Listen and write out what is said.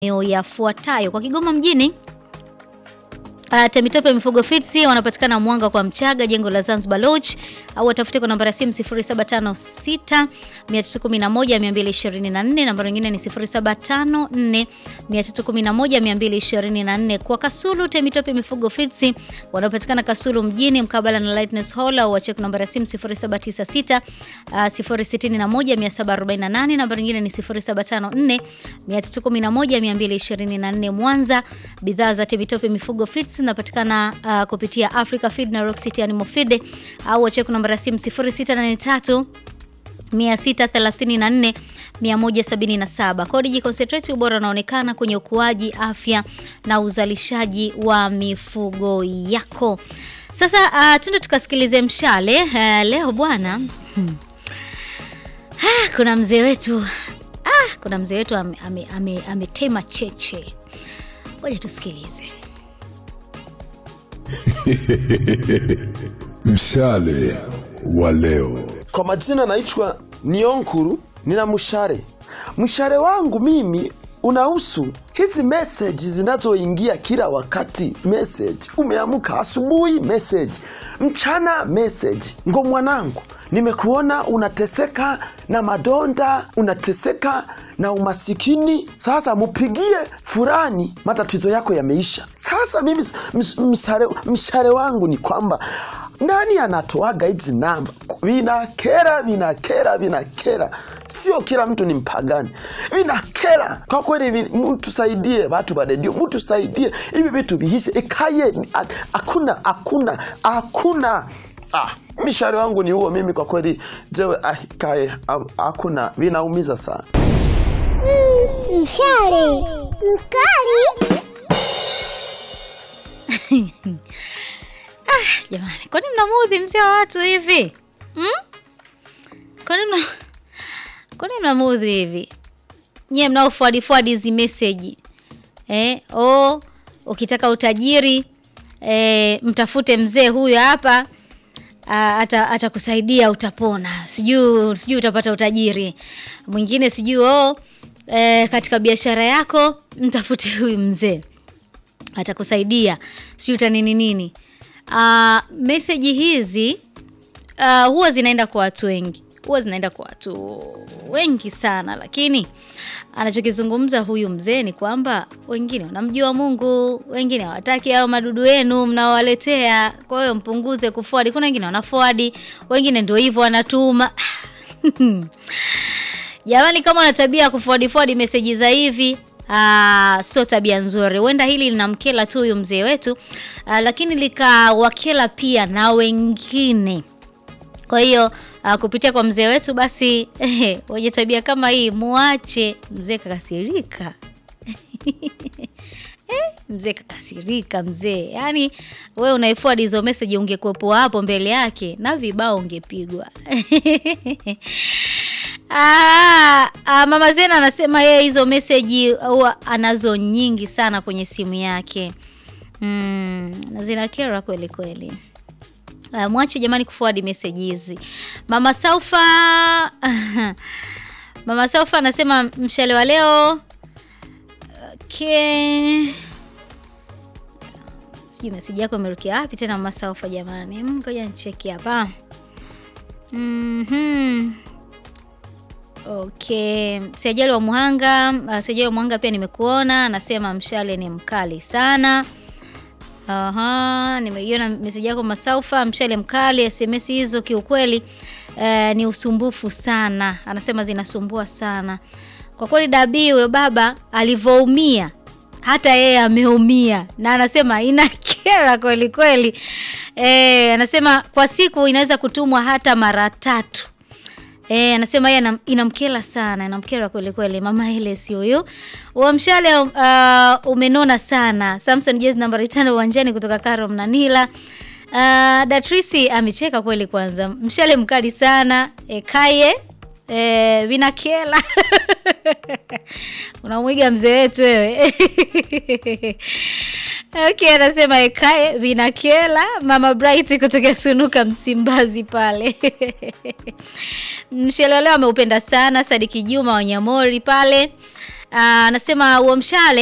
maeneo yafuatayo kwa Kigoma mjini. Uh, Temitope Mifugo Fitsi wanapatikana Mwanga kwa Mchaga, jengo la Zanzibar Lodge, au watafute kwa namba ya simu 0756 311 224. Namba nyingine ni 0754 311 224. Kwa Kasulu Temitope Mifugo Fitsi wanapatikana Kasulu mjini mkabala na Lightness Hall, au wacheck namba ya simu 0796 uh, 061 748. Namba nyingine ni 0754 311 224. Mwanza, bidhaa za Temitope Mifugo Fitsi zinapatikana uh, kupitia Africa Feed na Rock City Animal Feed au wacheck namba ya simu 0683 634 177. Codigi Concentrate, ubora unaonekana kwenye ukuaji, afya na uzalishaji wa mifugo yako. Sasa uh, tunde tukasikilize mshale uh, leo bwana hmm. ah, kuna mzee wetu ah, kuna mzee wetu ametema ame, ame, ame cheche. Ngoja tusikilize. Mshale wa leo. Kwa majina naitwa Nionkuru, nina mshale. Mshale wangu mimi unahusu hizi message zinazoingia kila wakati. Message umeamka asubuhi, message mchana, message ngo mwanangu, nimekuona unateseka na madonda, unateseka na umasikini. Sasa mupigie fulani, matatizo yako yameisha. Sasa mimi mshale, mshale wangu ni kwamba nani anatoaga hizi namba? Vinakera, vinakera, vinakera. Sio kila mtu ni mpagani, vinakera kwa kweli. Mtusaidie watu wa redio, mtusaidie hivi vitu vihishe, ikaye. Hakuna, hakuna, hakuna. Ah, mshale wangu ni huo mimi kwa kweli, jewe ah, kae hakuna, vinaumiza sana. Mm, mshale mkali Ah, jamani, kwani mnamuudhi mzee wa watu hivi hmm? Kwani mna kwani mnamuudhi hivi nyie mnaofuadi fuadi hizi message eh? Oh, ukitaka utajiri eh, mtafute mzee huyu hapa atakusaidia ata utapona, sijui sijui utapata utajiri mwingine, sijui oh, eh, katika biashara yako mtafute huyu mzee atakusaidia, sijui utanini nini. Uh, meseji hizi uh, huwa zinaenda kwa watu wengi, huwa zinaenda kwa watu wengi sana, lakini anachokizungumza huyu mzee ni kwamba wengine wanamjua Mungu, wengine hawataki hao madudu yenu mnaowaletea. Kwa hiyo mpunguze kufuadi. Kuna wengine wanafuadi, wengine ndio hivyo wanatuma jamani, kama una tabia ya kufuadi fuadi meseji za hivi Uh, sio tabia nzuri. Huenda hili linamkela tu huyu mzee wetu uh, lakini likawakela pia na wengine. Kwa hiyo uh, kupitia kwa mzee wetu basi eh, wenye tabia kama hii muache. Mzee kakasirika eh, mzee kakasirika mzee. Yaani we unaifuad hizo message, ungekuwepo hapo mbele yake na vibao ungepigwa. Ah, ah, Mama Zena anasema yeye hizo meseji huwa anazo nyingi sana kwenye simu yake mm, na zinakera kweli kweli. Ah, mwache jamani kuforward message hizi. Mama Saufa Mama Saufa anasema mshale wa leo okay. Sijui message yako imerukia wapi tena Mama Saufa jamani, ngoja nicheki hapa mhm Okay, Siajali wa Muhanga, uh, Siajali wa Muhanga pia nimekuona, anasema mshale ni mkali sana. Aha, nimeiona meseji yako Masaufa, mshale mkali. SMS hizo kiukweli uh, ni usumbufu sana, anasema zinasumbua sana kwa kweli. Dabii huyo baba alivyoumia, hata yeye ameumia, na anasema inakera kweli kweli. Eh, anasema kwa siku inaweza kutumwa hata mara tatu. E, anasema yeye inamkera sana, inamkera kweli kweli. Mama ile si huyu wa mshale uh, umenona sana. Samson jezi nambari tano uwanjani kutoka Karo Mnanila. Uh, Datrisi amecheka kweli. Kwanza mshale mkali sana e, kaye e, vinakela unamwiga mzee wetu wewe Okay, anasema ekae vinakela. Mama Bright kutoka Sunuka Msimbazi pale mshele leo ameupenda sana. Sadiki Juma Wanyamori pale Ah, anasema huo mshale